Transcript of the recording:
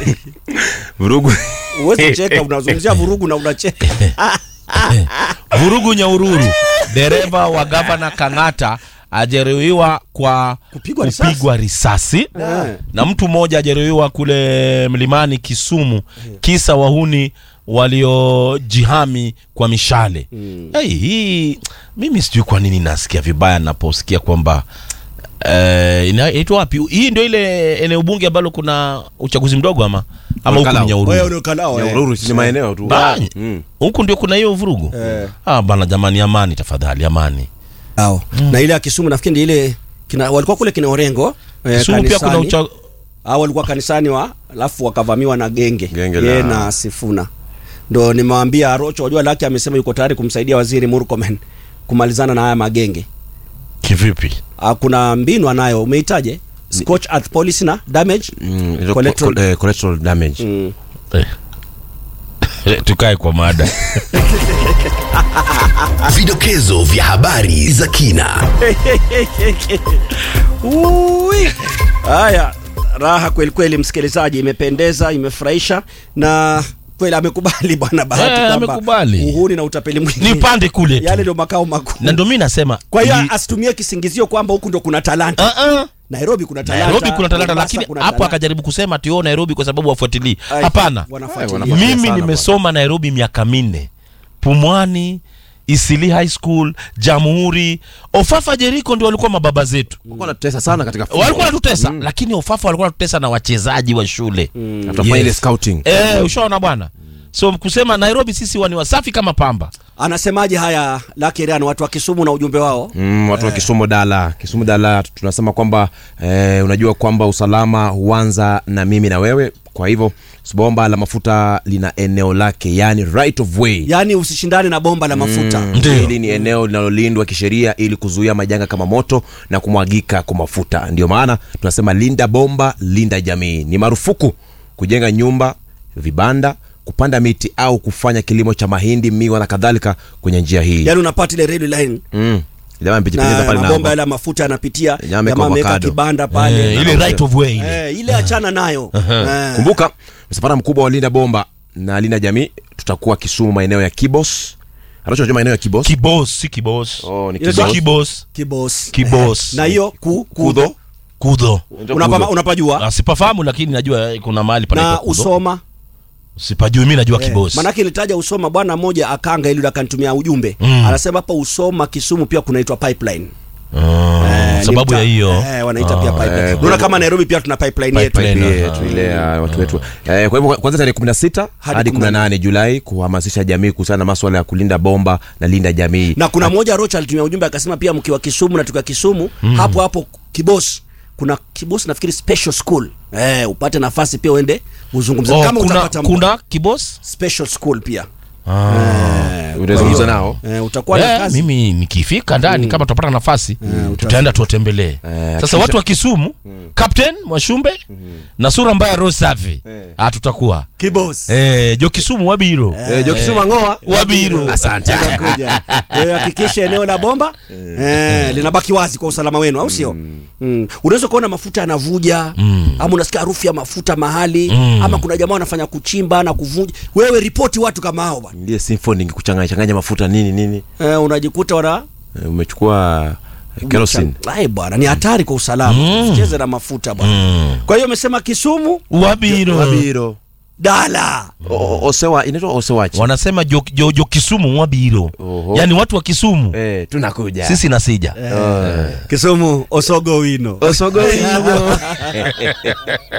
vurugu Uwezi cheka, unazungumzia vurugu na unacheka. vurugu nyaururu dereva wa gavana kang'ata ajeruhiwa kwa Kupigwa risasi. kupigwa risasi Eh. na mtu mmoja ajeruhiwa kule mlimani Kisumu, kisa wahuni waliojihami kwa mishale. Hey, hii mimi sijui kwa nini nasikia vibaya naposikia kwamba eh, ina- inaitwa wapi? Hii ndio ile eneo bunge ambalo kuna uchaguzi mdogo ama ama huku Olkalao. ni Wewe Nyahururu? unakalao, eh. Nyahururu si ni maeneo tu Ba- Mm. Huku ndio kuna hiyo vurugu. Eh. Ah bana, jamani, amani tafadhali, amani. Ao. Na ile ya Kisumu nafikiri ndio ile kina, walikuwa kule kina Orengo eh, Kisumu pia kuna kanisani. ucha... Hao walikuwa kanisani wa alafu wakavamiwa na genge, Genge Yeye la- na Sifuna. Ndo nimewaambia Rocho, wajua Laki amesema yuko tayari kumsaidia waziri Murkomen kumalizana na haya magenge. kivipi? Ah, kuna mbinu anayo, umeitaje? Scotch earth policy na damage. Mm, ilo- Collateral- co- eh, collateral damage Mm. Eh. Tukae kwa mada. Vidokezo vya habari za kina. Ui. Haya, raha kweli kweli, msikilizaji, imependeza, imefurahisha na kweli amekubali bwana Bahati Eh, kwamba amekubali. uhuni na utapeli mwingi Ni pande kule tu. yale ndio makao makuu. Na ndio mimi nasema Kwa hiyo ni- asitumie kisingizio kwamba huku ndo kuna talanta. Ah, ah. Nairobi kuna talanta. Nairobi kuna talanta Mombasa lakini kuna hapo talanta. akajaribu kusema ati oh Nairobi kwa sababu wafuatilii. Ai, Hapana. wanafuatilia. Ai, wanafuatilia. Mimi sana nimesoma Nairobi miaka minne. Pumwani, Isili High School, Jamhuri, Ofafa Jeriko ndio walikuwa mababa zetu. walikuwa wanatutesa sana katika football. Walikuwa wanatutesa lakini Ofafa walikuwa wanatutesa na wachezaji wa shule. Tutafanya ile Yes. scouting Eh, ushaona bwana. So kusema Nairobi sisi wani wasafi kama pamba. Anasemaje haya Lucky Riano, watu wa Kisumu na ujumbe wao? Mm, watu wa Kisumu Dala, Kisumu Dala tunasema kwamba eh, unajua kwamba usalama huanza na mimi na wewe. Kwa hivyo bomba la mafuta lina eneo lake, yani right of way. Yaani usishindane na bomba la mafuta. Ndio. Hili ni eneo linalolindwa kisheria ili kuzuia majanga kama moto na kumwagika kwa mafuta. Ndio maana tunasema linda bomba, linda jamii. Ni marufuku kujenga nyumba, vibanda, kupanda miti au kufanya kilimo cha mahindi, miwa na kadhalika kwenye njia hii. Yaani unapata ile red line Mm. Jamaa mpichipitiza na pale na mabomba hapo. yale ya mafuta yanapitia, Jamaa ameweka jamaa ameweka avocado. kibanda pale. Eh, ile right of way ile. Eh, ile achana nayo. Eh. Kumbuka msafara mkubwa wa linda bomba na linda jamii tutakuwa Kisumu, maeneo ya Kibos. Anachojua maeneo ya Kibos. Kibos, si kibos. Oh, ni Ile Si Kibos. kibos. Kibos. Kibos. Na hiyo ku, Kudho. Kudho. Unapama, unapajua Ah, Sipafahamu lakini najua kuna mahali panaitwa na Kudho. usoma Sipajui mimi najua Eh, kibos. Manake nilitaja Usoma, bwana mmoja akanga ili akanitumia ujumbe Mm. anasema hapa Usoma Kisumu pia kunaitwa pipeline. Ah, Eh, sababu ni ya mta- hiyo. eh, wanaita pia pipeline. eh, Unaona kama Nairobi pia tuna pipeline yetu. Pipeline. Pipeline yetu ile ya watu wetu. Eh, kwa hivyo kwanza tarehe 16 Hadi hadi 18 Julai kuhamasisha jamii kuhusiana na masuala ya kulinda bomba na linda jamii. Na kuna mmoja Rocha alitumia ujumbe akasema pia mkiwa Kisumu na tukiwa Kisumu hapo hapo Kibos kuna Kibos nafikiri special school. Eh, upate nafasi pia uende uzungumze Oh, kama kuna, utapata muda. kuna kibos? special school pia. Eh, Utazungumza kwa hiyo, nao. Eh, utakuwa na Eh, kazi. mimi nikifika ndani kama tutapata nafasi tutaenda tuwatembelee. Eh, Sasa watu wa Kisumu, Captain Mwashumbe na sura mbaya roho safi. Ah, tutakuwa. Kibos. Eh, jo Kisumu wabiro. Eh, Joki Suma ngoa. Wabiro. Asante. Utakuja. Kwa hiyo hakikisha eneo la bomba eh, linabaki wazi kwa usalama wenu, au sio? Mm. Unaweza kuona mafuta yanavuja ama unasikia harufu ya mafuta mahali ama kuna jamaa wanafanya kuchimba na kuvunja. Wewe ripoti watu kama hao bwana. Ndiye symphony kuchanganya changanya mafuta nini nini. Eh, unajikuta wana Eh, Umechukua eh, kerosene. Ai bwana, ni hatari kwa usalama. Usicheze na mafuta bwana. Kwa hiyo umesema Kisumu, Wabiro. Wabiro. Dala. O- o- Osewa inaitwa Osewachi. Wanasema jo, jo, jo Kisumu wabiro. Oho. Yaani watu wa Kisumu Eh, tunakuja. sisi na sija. Kisumu Osogo Wino. Osogo.